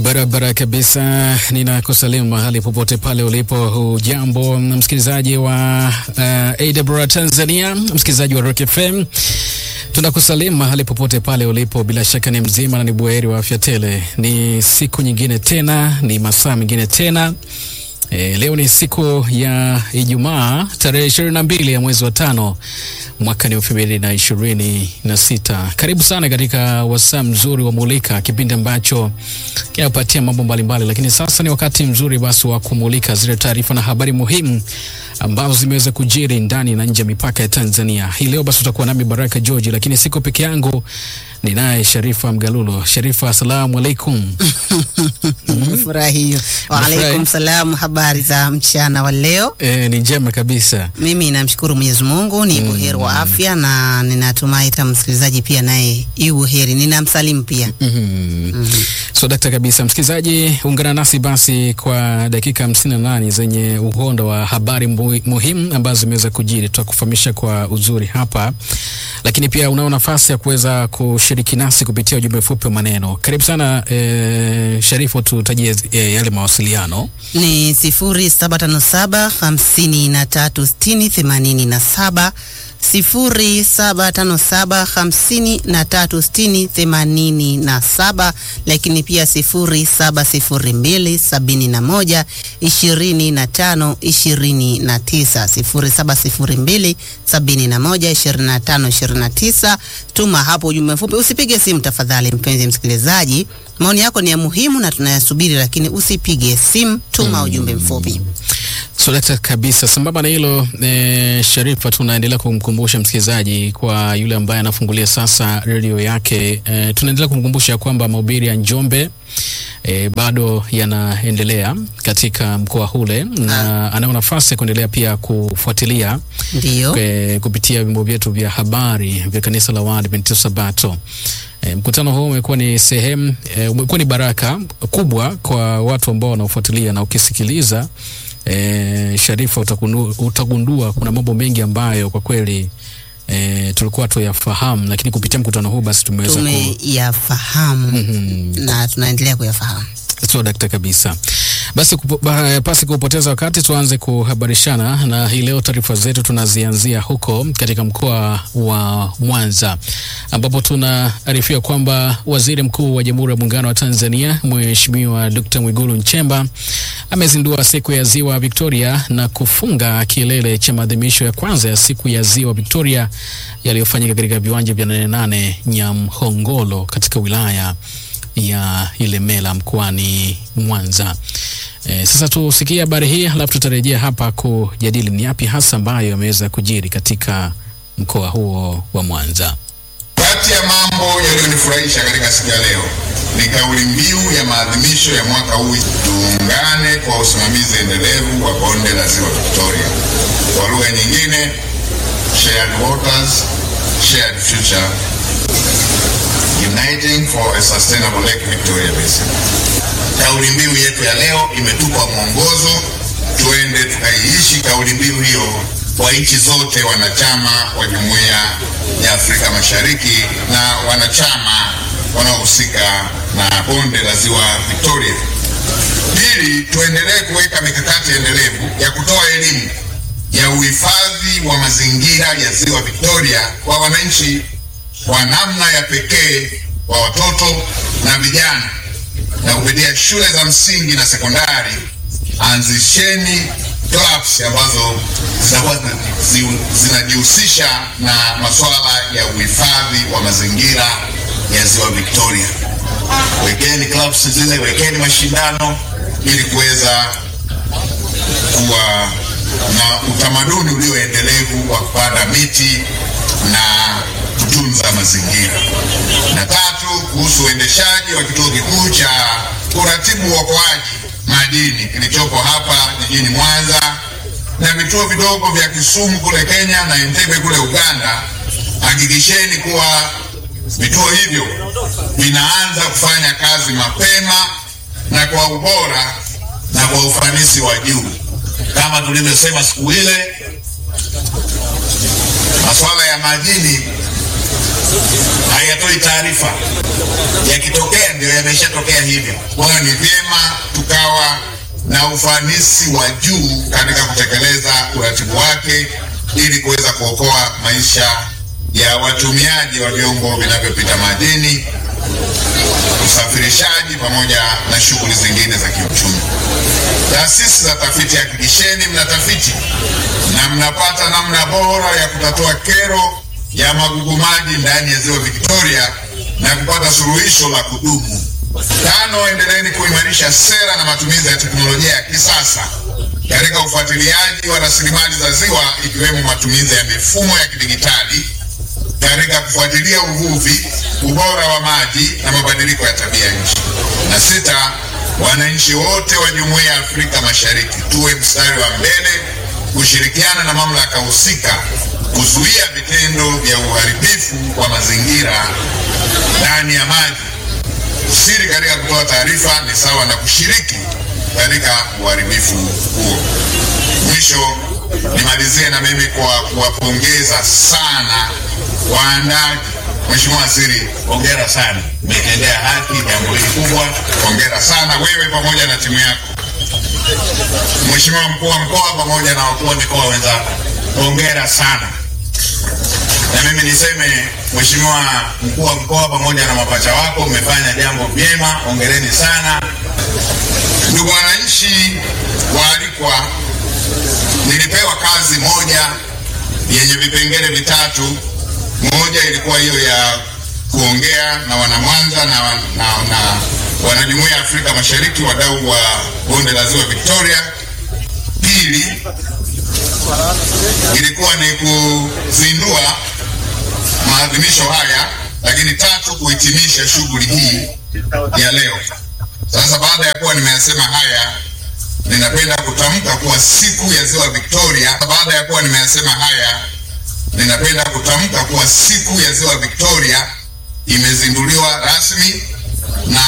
Barabara kabisa, ninakusalimu mahali popote pale ulipo. Hujambo msikilizaji wa uh, AWR Tanzania, msikilizaji wa Rock FM, tunakusalimu mahali popote pale ulipo. Bila shaka ni mzima na ni buheri wa afya tele. Ni siku nyingine tena, ni masaa mengine tena. E, leo ni siku ya Ijumaa tarehe ishirini na mbili ya mwezi wa tano mwaka ni elfu mbili na ishirini na sita. Karibu sana katika wasaa mzuri wa Mulika, kipindi ambacho kinapatia mambo mbalimbali, lakini sasa ni wakati mzuri basi wa kumulika zile taarifa na habari muhimu ambazo zimeweza kujiri ndani na nje ya mipaka ya Tanzania. Hii leo basi utakuwa nami Baraka George, lakini siko peke yangu, ninaye Sharifa Mgalulo. Sharifa, asalamu alaikum. Furahi hiyo. Waalaikum salam. Habari za mchana wa leo? E, ni njema kabisa. Mimi namshukuru Mwenyezi Mungu ni buheri wa afya na ninatumai hata msikilizaji pia naye yu buheri. Ninamsalimu pia. Mm. So dakta kabisa, msikilizaji, ungana nasi basi kwa dakika hamsini na nane zenye uhondo wa habari mu- muhimu ambazo zimeweza kujiri. Tutakufahamisha kwa uzuri hapa, lakini pia unao nafasi ya kuweza kushiriki nasi kupitia ujumbe mfupi wa maneno. Karibu sana eh, Sharifu, tutajie eh, yale mawasiliano. Ni sifuri saba tano saba hamsini na tatu sitini themanini na saba sifuri saba tano saba hamsini na tatu sitini themanini na saba lakini pia sifuri saba sifuri mbili sabini na moja ishirini na tano ishirini na tisa sifuri saba sifuri mbili sabini na moja ishirini na tano ishirini na tisa Tuma hapo ujumbe mfupi, usipige simu tafadhali, mpenzi msikilizaji. Maoni yako ni ya muhimu na tunayasubiri, lakini usipige simu, tuma ujumbe mfupi. So dakta kabisa. Sambamba na hilo e, Sharifa, tunaendelea kumkumbusha msikilizaji kwa yule ambaye anafungulia sasa redio yake e, tunaendelea kumkumbusha kwamba mahubiri ya Njombe e, bado yanaendelea katika mkoa ule na anao nafasi ya kuendelea pia kufuatilia Ndiyo. e, kupitia vyombo vyetu vya habari vya kanisa la Waadventista Sabato. E, mkutano huu umekuwa ni sehemu e, umekuwa ni baraka kubwa kwa watu ambao wanaofuatilia na ukisikiliza e, Sharifa utakunu, utagundua kuna mambo mengi ambayo kwa kweli e, tulikuwa tuyafahamu, lakini kupitia mkutano huu basi tumeweza ku Tumeyafahamu Mhm. na tunaendelea kuyafahamu. sio dakta kabisa. Basi kupo, ba, pasi kupoteza wakati tuanze kuhabarishana na hii leo. Taarifa zetu tunazianzia huko katika mkoa wa Mwanza ambapo tunaarifia kwamba waziri mkuu wa Jamhuri ya Muungano wa Tanzania Mheshimiwa Dr. Mwigulu Nchemba amezindua siku ya Ziwa Victoria na kufunga kilele cha maadhimisho ya kwanza ya siku ya Ziwa Victoria yaliyofanyika katika viwanja vya Nane Nane Nyamhongolo katika wilaya ya Ilemela mkoani Mwanza. E, sasa tusikie habari hii alafu tutarejea hapa kujadili ni yapi hasa ambayo yameweza kujiri katika mkoa huo wa Mwanza. Kati ya mambo yaliyonifurahisha katika siku ya leo ni kauli mbiu ya maadhimisho ya mwaka huu, tuungane kwa usimamizi endelevu wa bonde la ziwa Victoria. Kwa lugha nyingine, shared waters, shared future, uniting for a sustainable Lake Victoria Basin. Kauli mbiu yetu ya leo imetupa mwongozo, tuende tukaiishi kauli mbiu hiyo kwa nchi zote wanachama wa Jumuiya ya Afrika Mashariki na wanachama wanaohusika na bonde la ziwa Victoria. Pili, tuendelee kuweka mikakati endelevu ya kutoa elimu ya uhifadhi wa mazingira ya ziwa Victoria kwa wananchi kwa namna ya pekee kwa watoto na vijana na kupitia shule za msingi na sekondari, anzisheni clubs ambazo zitakuwa zi- zinajihusisha na masuala ya uhifadhi wa mazingira ya ziwa Victoria. Wekeni clubs zile, wekeni mashindano ili kuweza kuwa na utamaduni ulioendelevu wa kupanda miti na kutunza mazingira. Na tatu, kuhusu uendeshaji wa kituo kikuu cha kuratibu uokoaji madini kilichopo hapa jijini Mwanza na vituo vidogo vya Kisumu kule Kenya na Entebbe kule Uganda, hakikisheni kuwa vituo hivyo vinaanza kufanya kazi mapema na kwa ubora na kwa ufanisi wa juu kama tulivyosema siku ile, masuala ya madini hayatoi taarifa. Yakitokea ndio yameshatokea hivyo. Kwa hiyo ni vyema tukawa na ufanisi wa juu katika kutekeleza uratibu wake ili kuweza kuokoa maisha ya watumiaji wa vyombo vinavyopita majini, usafirishaji pamoja na shughuli zingine za kiuchumi. Taasisi za tafiti, hakikisheni mnatafiti na mnapata namna bora ya kutatua kero ya magugu maji ndani ya ziwa Victoria na kupata suluhisho la kudumu. Tano, endeleeni kuimarisha sera na matumizi ya teknolojia ya kisasa katika ufuatiliaji wa rasilimali za ziwa ikiwemo matumizi ya mifumo ya kidigitali katika kufuatilia uvuvi, ubora wa maji na mabadiliko ya tabia nchi. Na sita, wananchi wote wa Jumuiya ya Afrika Mashariki tuwe mstari wa mbele kushirikiana na mamlaka husika kuzuia vitendo vya uharibifu wa mazingira ndani ya maji. Usiri katika kutoa taarifa ni sawa na kushiriki katika uharibifu huo. Mwisho, nimalizie na mimi kwa kuwapongeza sana waandaji. Mheshimiwa Waziri, hongera sana, umetendea haki jambo hili kubwa. Hongera sana wewe pamoja na timu yako. Mheshimiwa mkuu wa mkoa pamoja na wakuu wa mikoa wenzako, hongera sana. Na mimi niseme Mheshimiwa mkuu wa mkoa pamoja na mapacha wako, mmefanya jambo vyema, hongereni sana. Ndugu wananchi waalikwa, nilipewa kazi moja yenye vipengele vitatu. Moja ilikuwa hiyo ya kuongea na wanamwanza na, na, na wanajumuiya ya Afrika Mashariki, wadau wa bonde la ziwa Victoria. Pili ilikuwa ni kuzindua maadhimisho haya, lakini tatu kuhitimisha shughuli hii ya leo. Sasa baada ya kuwa nimeyasema haya, ninapenda kutamka kuwa siku ya ziwa Victoria. Baada ya kuwa nimeyasema haya, ninapenda kutamka kuwa siku ya ziwa Victoria imezinduliwa rasmi